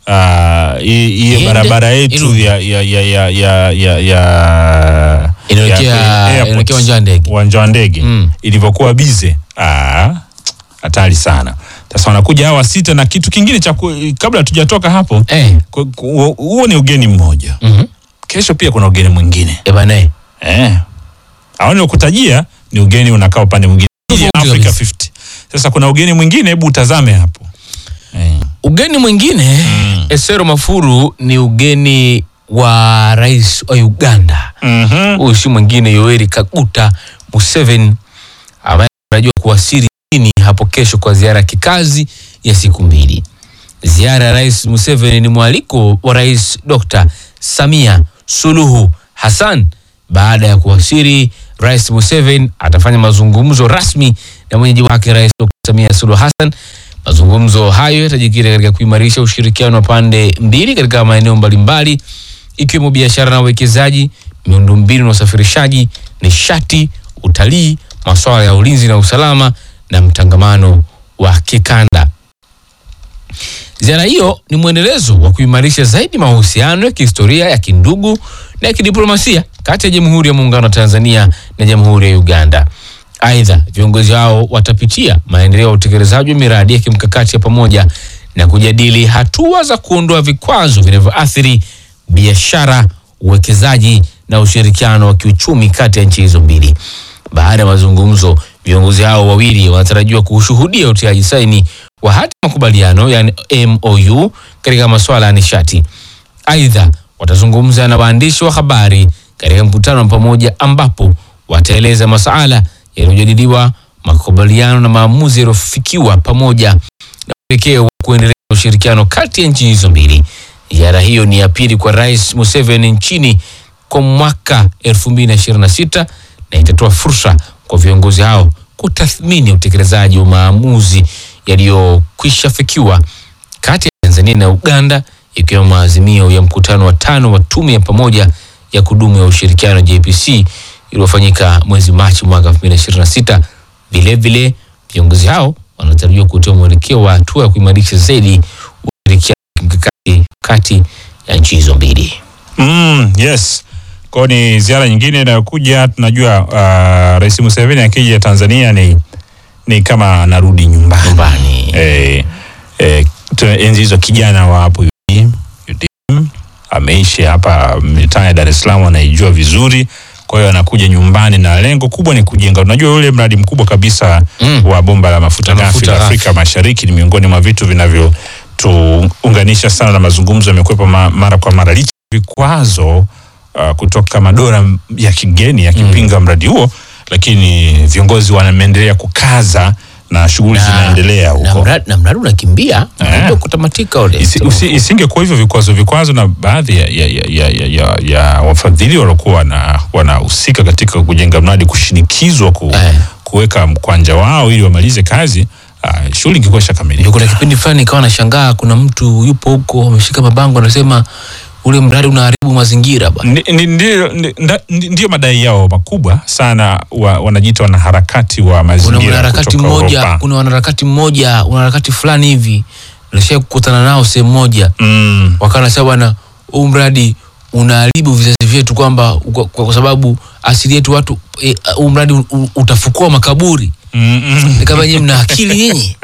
ah, hii hiyo Iende, barabara yetu irudi. ya ya ya ya ya ya ya Inaelekea- ya airport, inaelekea uwanja wa ndege. uwanja wa ndege Mm. ilivyokuwa bize ah, hatari sana. Sasa wanakuja hawa sita na kitu kingine cha ku- kabla hatujatoka hapo Eh. ku- ku- huo ni ugeni mmoja. Mhm. Kesho pia kuna ugeni mwingine Eh, bana, eh. eh. Hao niliokutajia ni ugeni unakaa upande mwingine Tofauti Africa kabisa. 50. Sasa kuna ugeni mwingine, hebu utazame hapo eh. Ugeni mwingine Esero Mafuru ni ugeni wa rais wa Uganda. Mhm. Huyu si mwingine Yoweri Kaguta Museveni ambaye anatarajiwa kuwasili nchini hapo kesho kwa ziara ya kikazi ya siku mbili. Ziara ya rais Museveni ni mwaliko wa rais Dr. Samia Suluhu Hassan. Baada ya kuwasili, rais Museveni atafanya mazungumzo rasmi na mwenyeji wake rais Dr. Samia Suluhu Hassan. Mazungumzo hayo yatajikita katika kuimarisha ushirikiano wa pande mbili katika maeneo mbalimbali ikiwemo biashara na uwekezaji, miundombinu na usafirishaji, nishati, utalii, masuala ya ulinzi na usalama na mtangamano wa kikanda. Ziara hiyo ni mwendelezo wa kuimarisha zaidi mahusiano ya kihistoria ya kindugu na ya kidiplomasia kati ya Jamhuri ya Muungano wa Tanzania na Jamhuri ya Uganda. Aidha, viongozi hao watapitia maendeleo ya utekelezaji wa miradi ya kimkakati ya pamoja na kujadili hatua za kuondoa vikwazo vinavyoathiri biashara, uwekezaji na ushirikiano wa kiuchumi kati ya nchi hizo mbili. Baada ya mazungumzo, viongozi hao wawili wanatarajiwa kushuhudia utiaji saini wa hati ya makubaliano yani MOU katika masuala ya nishati. Aidha, watazungumza na waandishi wa habari katika mkutano wa pamoja ambapo wataeleza masuala yaliyojadiliwa, makubaliano na maamuzi yaliyofikiwa pamoja na mwelekeo wa kuendeleza ushirikiano kati ya nchi hizo mbili. Ziara hiyo ni ya pili kwa Rais Museveni nchini kwa mwaka 2026 na itatoa fursa kwa viongozi hao kutathmini utekelezaji wa maamuzi yaliyokwisha fikiwa kati ya Tanzania na Uganda ikiwemo maazimio ya mkutano wa tano wa tume ya pamoja ya kudumu ya ushirikiano JPC iliyofanyika mwezi Machi mwaka 2026. Vilevile viongozi hao wanatarajiwa kutoa mwelekeo wa hatua ya kuimarisha zaidi ushirikiano wa kimkakati kati ya nchi hizo mbili. Mm, yes. Kwa ni ziara nyingine inayokuja. Tunajua uh, Rais Museveni akija Tanzania ni ni kama anarudi nyumbani. Nyumbani. Eh, eh, tu- enzi hizo kijana wa hapo UDM, UDM ameishi hapa mitaa ya Dar es Salaam, anaijua vizuri. Kwa hiyo anakuja nyumbani na lengo kubwa ni kujenga. Unajua ule mradi mkubwa kabisa Mm. wa bomba la mafuta La ghafi mafuta la ghafi. Afrika Mashariki ni miongoni mwa vitu vinavyotuunganisha sana, na mazungumzo yamekwepa ma, mara kwa mara licha ya vikwazo uh, kutoka madola ya kigeni yakipinga mradi huo, lakini viongozi wameendelea kukaza na shughuli Na- zinaendelea na huko. mradi na mradi unakimbia Eh. ndio kutamatika ule. Isi- usi- Isingekuwa hivyo vikwazo vikwazo na baadhi ya, ya, ya, ya, ya, ya, ya wafadhili waliokuwa wana- wanahusika katika kujenga mradi kushinikizwa ku, Eh. kuweka mkwanja wao ili wamalize kazi, ah, shughuli ingekuwa Ndio ishakamilika. kuna kipindi fulani nikawa nashangaa, kuna mtu yupo huko ameshika mabango anasema ule mradi unaharibu mazingira bwana. Ndi- ndi- Ndio ndi- nda- ndi- ndio madai yao makubwa sana, wa, wanajiita wanaharakati wa Kuna mazingira mwanaharakati kutoka mmoja, Europa. kuna wanaharakati mmoja, wanaharakati fulani hivi nilishai kukutana nao sehemu moja, Mm. wakawa nasema bwana, huu mradi unaharibu vizazi vyetu, kwamba kwa, kwa sababu asili yetu watu eh, huu mradi u- u- utafukua makaburi. Mm, mm. Nikamba nyinyi mna akili nyinyi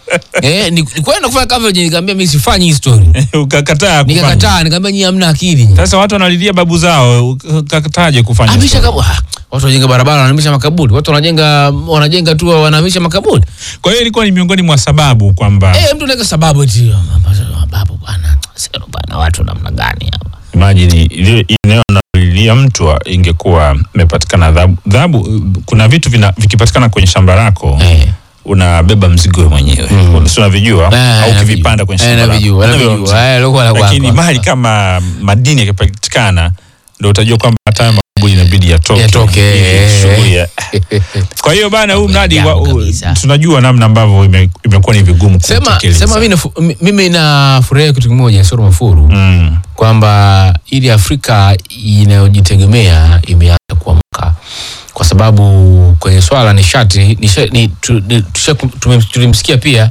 eh, ni, ni kwenda kufanya coverage, nikamwambia mimi sifanyi hii story, Ukakataa kufanya. nikakataa, nikamwambia nyinyi hamna akili nyinyi. Sasa watu wanalilia babu zao, ukakataje kufanya Hamisha story? kabu, ah, watu wanajenga barabara wanahamisha makaburi, watu wanajenga wanajenga tu wanahamisha makaburi. Kwa hiyo ilikuwa ni miongoni mwa sababu kwamba Eh, mtu anaweka sababu eti sababu bwana, sio bwana, watu namna gani hapa? imagine ile eneo analilia mtu wa- ingekuwa imepatikana adhabu. Adhabu, kuna vitu vina, vikipatikana kwenye shamba lako Eh. unabeba mzigo wewe mwenyewe mm. si unavijua Eh, au navijua. ukivipanda kwenye Eh, shamba lako navijua, unabeba navijua. mzigo. Eh, lokuwa la lakini kwako. mali kama madini yakipatikana ndio utajua kwamba hata haya makaburi inabidi yatoke Yatoke, ili eh. shughuli ya- kwa hiyo bana huu mradi wa, Jambo u- kabisa. tunajua namna ambavyo ime- imekuwa ni vigumu Sema kutekeleza. sema mimi nafu- mi- mimi nafurahia kitu kimoja Soro Mafuru mm. kwamba ili Afrika inayojitegemea imeanza kuamka kwa sababu kwenye swala la nishati nisha, ni, tu, ni, tusha, tume- tulimsikia pia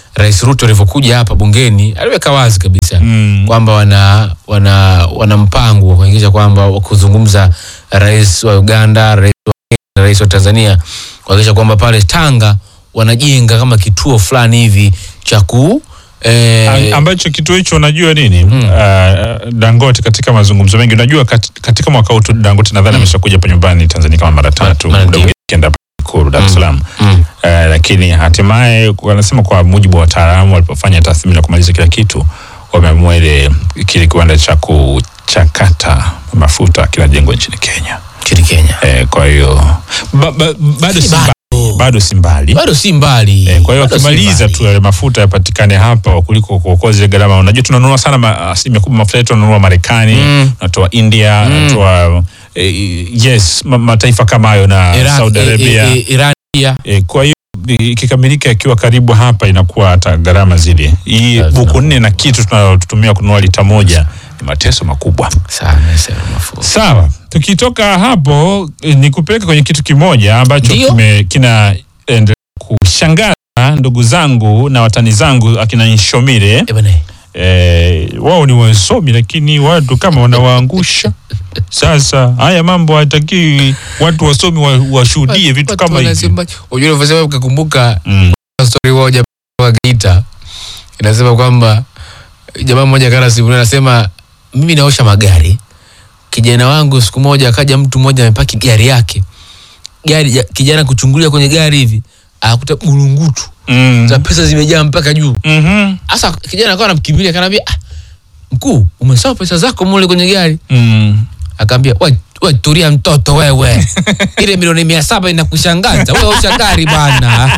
Rais Ruto alivyokuja hapa bungeni aliweka wazi kabisa Mm. kwamba wana, wana, wana mpango wa kuhakikisha kwamba wa kuzungumza rais wa Uganda, rais wa Kenya, na rais wa Tanzania kuhakikisha kwamba pale Tanga wanajenga kama kituo fulani hivi cha ku eh, Am- ambacho kituo hicho unajua nini uh, Dangote katika mazungumzo mengi unajua kat, katika mwaka huu tu Dangote nadhani ameshakuja hapa nyumbani Tanzania kama mara tatu mara muda ndio. mwingine akienda hapa Ikulu Dar es Salaam mm, uh, lakini hatimaye wanasema kwa mujibu wa wataalamu walipofanya tathmini na kumaliza kila kitu wameamua ile kile kiwanda cha kuchakata mafuta kinajengwa nchini Kenya nchini Kenya eh, kwa hiyo ba, ba, bado si mbali bado si mbali bado si mbali Eh, kwa hiyo Bado si wakimaliza mbali. tu yale mafuta yapatikane hapa kuliko kuokoa zile gharama. Unajua tunanunua sana ma- asilimia kubwa mafuta yetu tunanunua Marekani, Mm. tunatoa India, tunatoa eh, yes ma, mataifa kama hayo na Iraq, Saudi eh, Arabia. eh, eh, Iran pia Eh, kwa hiyo ikikamilika ikiwa karibu hapa inakuwa hata gharama zile. Hii Lazima. buku nne na kitu tunalotumia kununua lita moja ni mateso makubwa. sana sana mafuta Sawa, tukitoka hapo eh, ni kupeleka kwenye kitu kimoja ambacho Ndio. kime- kinaendelea kushangaza ndugu zangu na watani zangu akina Nshomire. Eh, bana, Eh, wao ni wasomi lakini watu kama wanawaangusha. Sasa haya mambo hatakiwi watu wasomi wa- washuhudie vitu watu kama hivi. wanasema- Unajua unavyosema ukakumbuka Mm. story moja wa Geita inasema kwamba jamaa mmoja kana simu anasema mimi naosha magari. Kijana wangu siku moja akaja mtu mmoja amepaki gari yake. Gari ya- kijana kuchungulia kwenye gari hivi akakuta burungutu Mm. za pesa zimejaa mpaka juu. Mhm. Sasa kijana akawa anamkimbilia akanambia, ah, mkuu, umesahau pesa zako mule kwenye gari. Mm. Akaambia, we, we tulia mtoto wewe, ile milioni mia saba inakushangaza wewe, osha gari bana.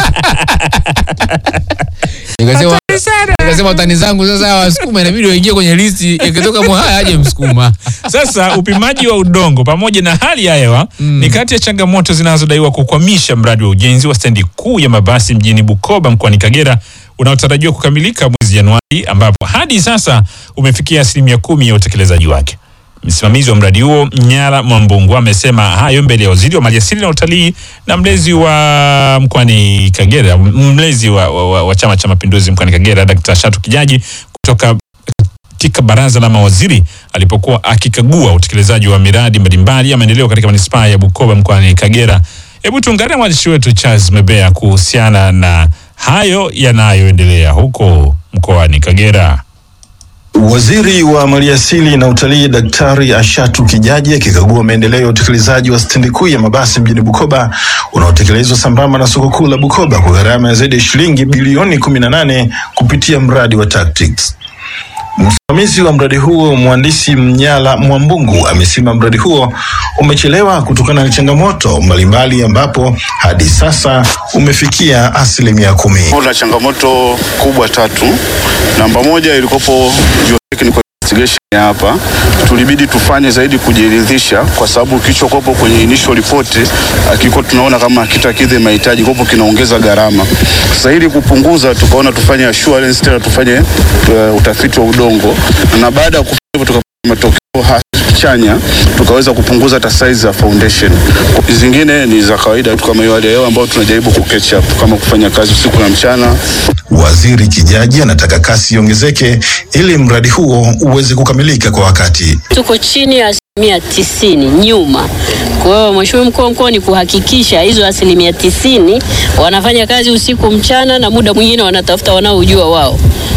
Nikasema nikasema utani zangu sasa wasukuma inabidi waingie kwenye listi, ikitoka Mwahaya aje Msukuma. Sasa upimaji wa udongo pamoja na hali ya hewa ni kati ya changamoto zinazodaiwa kukwamisha mradi wa ujenzi wa stendi kuu ya mabasi mjini Bukoba mkoani Kagera unaotarajiwa kukamilika mwezi Januari, ambapo hadi sasa umefikia asilimia kumi ya utekelezaji wake. Msimamizi wa mradi huo Nyara Mwambungu amesema hayo mbele ya waziri wa maliasili na utalii na mlezi wa mkoani Kagera, mlezi wa, wa, wa, wa Chama cha Mapinduzi mkoani Kagera, Dkt. Shatu Kijaji kutoka katika baraza la mawaziri alipokuwa akikagua utekelezaji wa miradi mbalimbali ya maendeleo katika manispaa ya Bukoba mkoani Kagera. Hebu tuungane na mwandishi wetu Charles Mebea kuhusiana na hayo yanayoendelea huko mkoani Kagera. Waziri wa Maliasili na Utalii Daktari Ashatu Kijaji akikagua maendeleo ya utekelezaji wa stendi kuu ya mabasi mjini Bukoba unaotekelezwa sambamba na soko kuu la Bukoba kwa gharama ya zaidi ya shilingi bilioni 18 kupitia mradi wa Tactics. Msimamizi wa mradi huo mhandisi Mnyala Mwambungu amesema mradi huo umechelewa kutokana na changamoto mbalimbali ambapo hadi sasa umefikia asilimia kumi. Kuna changamoto kubwa tatu. Namba moja ilikopo geotechnical investigation ya hapa, tulibidi tufanye zaidi kujiridhisha, kwa sababu kilichokopo kwenye initial report akiko tunaona kama kitakidhi mahitaji, kopo kinaongeza gharama. Sasa ili kupunguza, tukaona tufanye assurance tena, tufanye uh, utafiti wa udongo, na baada ya kufanya hivyo tukapata matokeo ha- chanya tukaweza kupunguza hata size za foundation. Zingine ni za kawaida tu kama hiyo hali ya hewa ambayo tunajaribu ku catch up kama kufanya kazi usiku na mchana. Waziri Kijaji anataka kasi iongezeke ili mradi huo uweze kukamilika kwa wakati. tuko chini ya asilimia tisini nyuma. Kwa hiyo Mheshimiwa mkuu wa mkoa ni kuhakikisha hizo asilimia tisini wanafanya kazi usiku mchana, na muda mwingine wanatafuta wanaojua wao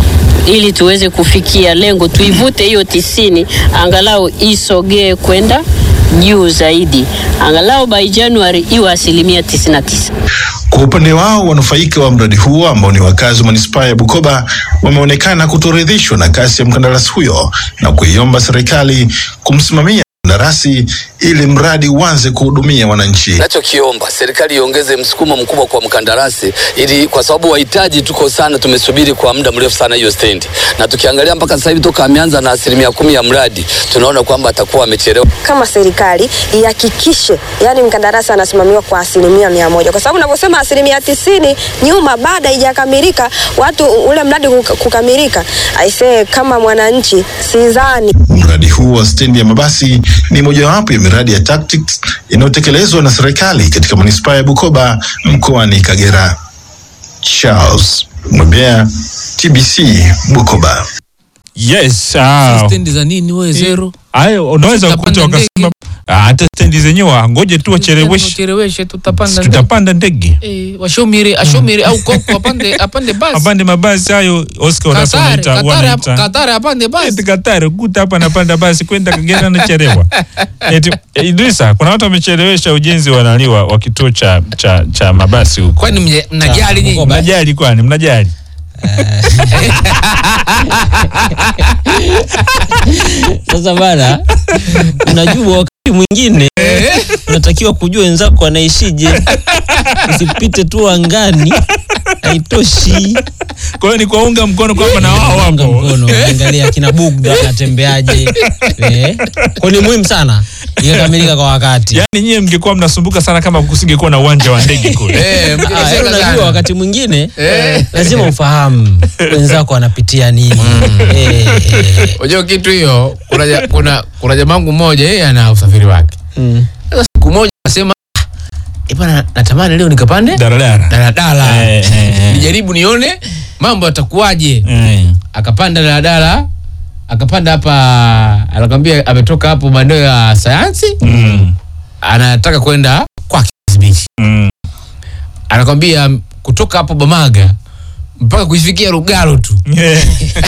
ili tuweze kufikia lengo, tuivute hiyo tisini angalau isogee kwenda juu zaidi, angalau by January iwe asilimia tisini na tisa. Kwa upande wao, wanufaika wa mradi huo ambao ni wakazi wa manispaa ya Bukoba wameonekana kutoridhishwa na kasi ya mkandarasi huyo na kuiomba serikali kumsimamia mkandarasi ili mradi uanze kuhudumia wananchi. Nachokiomba serikali iongeze msukumo mkubwa kwa mkandarasi, ili kwa sababu wahitaji tuko sana, tumesubiri kwa muda mrefu sana hiyo stendi, na tukiangalia mpaka sasa hivi toka ameanza na asilimia kumi ya mradi, tunaona kwamba atakuwa amechelewa. kama serikali ihakikishe yani mkandarasi anasimamiwa kwa asilimia mia moja kwa sababu unavyosema asilimia tisini nyuma baada haijakamilika watu ule mradi kuka- kukamilika aisee kama mwananchi sidhani Mradi huu wa stendi ya mabasi ni mojawapo ya miradi ya Tactics inayotekelezwa na serikali katika manispaa ya Bukoba mkoani Kagera. Charles Mwebea, TBC Bukoba. Yes, ah. stendi za nini wewe zero Hayo unaweza Tutapanda kukuta wakasema ah, hata stendi zenyewe ngoje tu wacheleweshe, Wacheleweshe, tutapanda ndege. tutapanda ndege Eh, washomire ashomire au koko apande apande basi apande mabasi hayo. Oscar unasema Katare, wanaita Katare, wanaita Katare apande basi Eti Katari kuta hapa napanda basi kwenda Kagera nachelewa. Eti eh, Idrisa, kuna watu wamechelewesha ujenzi wa nani wa wa kituo cha cha cha mabasi huko. kwani mje- mnajali nyinyi Mnajali kwani? Mnajali? Sasa bana, unajua wakati mwingine unatakiwa kujua wenzako wanaishije, usipite tu angani, haitoshi. Kwa hiyo ni kuwaunga mkono kwamba na wao Unga wapo. mkono, angalia kina Bugda anatembeaje. Eh, kwa ni muhimu sana ikakamilika kwa wakati. Yaani nyie mngekuwa mnasumbuka sana kama kusingekuwa na uwanja wa ndege kule. Eh, Ah, yaani mkiteseka unajua sana. wakati mwingine Eh. lazima ufahamu wenzako wanapitia nini. Eh, eh, unajua kitu hiyo kuna ja- kuna kuna jamaa wangu mmoja yeye ana usafiri wake mm. sasa siku moja akasema "Ah, bwana natamani leo nikapande Daradara. daladala Eh, eh, eh. nijaribu nione mambo yatakuwaje Eh. akapanda daladala akapanda hapa anakwambia ametoka hapo maeneo ya sayansi Mm. anataka kwenda kwa Beach Mm. anakwambia kutoka hapo Bamaga mpaka kuifikia Lugalo tu Eh.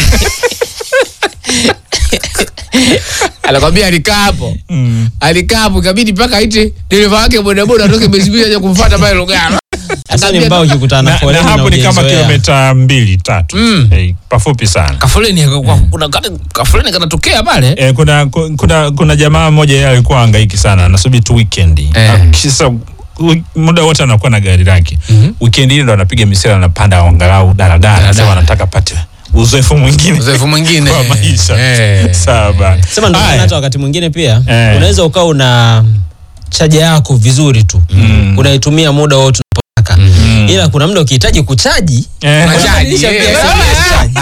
anakwambia alikaa hapo Mm. alikaa hapo ikabidi mpaka aite dereva wake bodaboda atoke Mbezi Beach aje kumfuata pale Lugalo Sasa ni mbao ukikutana na Na, na foleni na hapo ni kama hujaizoea. kilomita mbili tatu. Mm. Eh, pafupi sana. kafoleni aka- kuna ka- kafoleni kanatokea pale Eh, kuna, ku- kuna, kuna jamaa mmoja yeye alikuwa hangaiki sana anasubiri tu weekend Eh. Ah, kisa wi- muda wote anakuwa na gari lake Mhm. weekend ile ndo anapiga misela anapanda angalau daladala Daladala. sema anataka pate uzoefu mwingine uzoefu mwingine kwa maisha Eh. sawa bana. sema ndio maana Haya. hata wakati mwingine pia Eh. unaweza ukawa una chaja yako vizuri tu Mm. unaitumia muda wote unapotaka ila kuna muda ukihitaji kuchaji Eh. Unachaji, unabadilisha eh. pia SMS chaji.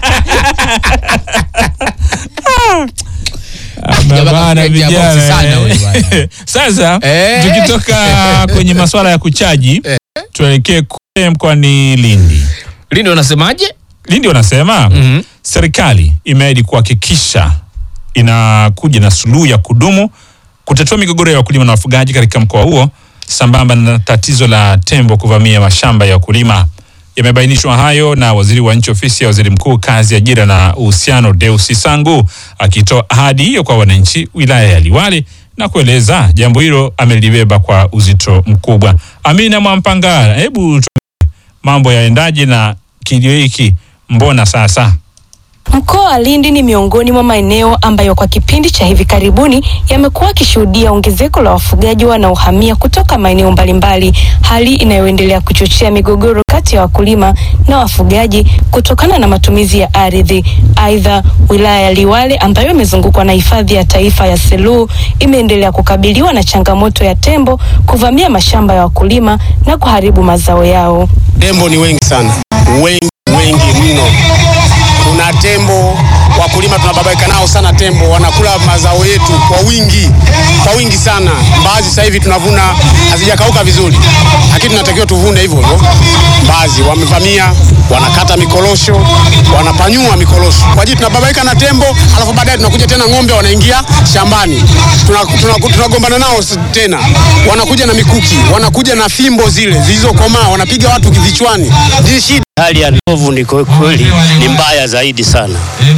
Jamaa Bana, kakuletea vijana, boksi sana eh. huyu bwana. Sasa Eh. tukitoka kwenye masuala ya kuchaji tuelekee kule mkoani Lindi. Lindi wanasemaje Lindi wanasema Mhm. serikali imeahidi kuhakikisha inakuja na suluhu ya kudumu kutatua migogoro ya wakulima na wafugaji katika mkoa huo sambamba na tatizo la tembo kuvamia mashamba ya wakulima. Yamebainishwa hayo na waziri wa nchi ofisi ya waziri mkuu kazi, ajira na uhusiano, Deusi Sangu akitoa ahadi hiyo kwa wananchi wilaya ya Liwale na kueleza jambo hilo amelibeba kwa uzito mkubwa. Amina Mwampangala, hebu tuambie mambo yaendaje na kilio hiki mbona sasa? Mkoa wa Lindi ni miongoni mwa maeneo ambayo kwa kipindi cha hivi karibuni yamekuwa yakishuhudia ongezeko la wafugaji wanaohamia kutoka maeneo mbalimbali, hali inayoendelea kuchochea migogoro kati ya wakulima na wafugaji kutokana na matumizi ya ardhi. Aidha, wilaya ya Liwale ambayo imezungukwa na hifadhi ya taifa ya Selous imeendelea kukabiliwa na changamoto ya tembo kuvamia mashamba ya wakulima na kuharibu mazao yao. Tembo ni wengi sana, wengi wengi mno. Kuna tembo wakulima tunababaika nao sana, tembo wanakula mazao yetu kwa wingi, kwa wingi sana. Mbaazi sasa hivi tunavuna hazijakauka vizuri, lakini tunatakiwa tuvune hivyo hivyo. Mbaazi wamevamia, wanakata mikorosho, wanapanyua mikorosho. Kwa hiyo tunababaika na tembo, alafu baadaye tunakuja tena ng'ombe wanaingia shambani, tunagombana tuna, tuna tunagombana nao s- tena, wanakuja na mikuki, wanakuja na fimbo zile zilizokomaa, wanapiga watu vichwani. Ni shida. Hali ya ndovu ni kwa kweli ni mbaya zaidi sana.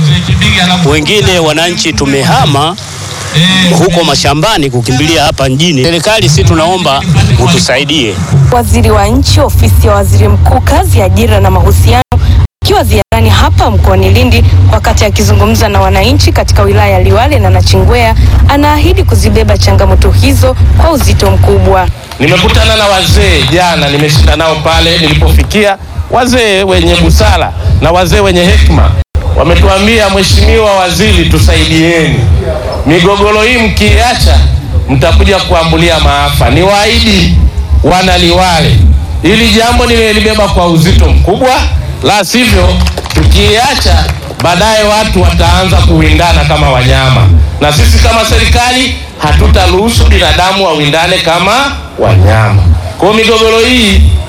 Wengine wananchi tumehama huko mashambani kukimbilia hapa mjini. Serikali, si tunaomba utusaidie. Waziri wa nchi ofisi ya waziri mkuu kazi, ajira na mahusiano akiwa ziarani hapa mkoani Lindi, wakati akizungumza na wananchi katika wilaya ya Liwale na Nachingwea, anaahidi kuzibeba changamoto hizo kwa uzito mkubwa. Nimekutana na wazee jana, nimeshinda nao pale nilipofikia, wazee wenye busara na wazee wenye hekima wametuambia, Mheshimiwa Waziri, tusaidieni migogoro hii, mkiacha mtakuja kuambulia maafa. Niwaahidi wana Liwale, hili jambo nimelibeba kwa uzito mkubwa, la sivyo tukiacha baadaye watu wataanza kuwindana kama wanyama, na sisi kama serikali hatutaruhusu binadamu wawindane kama wanyama. Kwa hiyo migogoro hii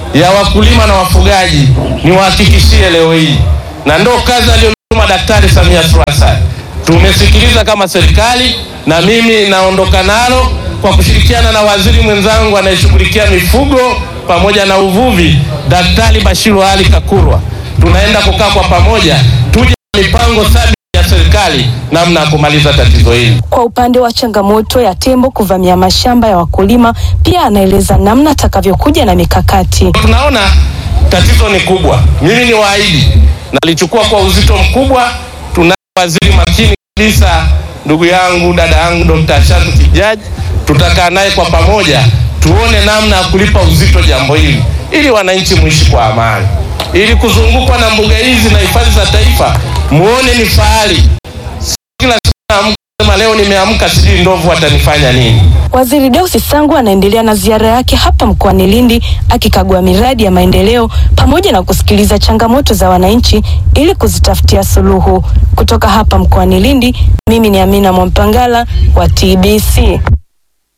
ya wakulima na wafugaji, niwahakikishie leo hii, na ndo kazi aliyotuma Daktari Samia Suluhu Hassan. Tumesikiliza kama serikali, na mimi naondoka nalo kwa kushirikiana na waziri mwenzangu anayeshughulikia mifugo pamoja na uvuvi, Daktari Bashiru Ali Kakurwa. Tunaenda kukaa kwa pamoja, tuje na mipango thabiti ya serikali namna ya kumaliza tatizo hili. Kwa upande wa changamoto ya tembo kuvamia mashamba ya wakulima, pia anaeleza namna atakavyokuja na mikakati. Tunaona tatizo ni kubwa. Mimi ni waahidi, nalichukua kwa uzito mkubwa. Tuna waziri makini kabisa, ndugu yangu, dada yangu Dr. Shatu Kijaji, tutakaa naye kwa pamoja, tuone namna ya kulipa uzito jambo hili, ili wananchi muishi kwa amani, ili kuzungukwa na mbuga hizi na hifadhi za taifa muone ni fahari. Si Kila siku naamka sema leo nimeamka, sijui ndovu watanifanya nini. Waziri Deusi Sangu anaendelea na ziara yake hapa mkoani Lindi akikagua miradi ya maendeleo pamoja na kusikiliza changamoto za wananchi ili kuzitafutia suluhu. Kutoka hapa mkoani Lindi, mimi ni Amina Mwampangala wa TBC.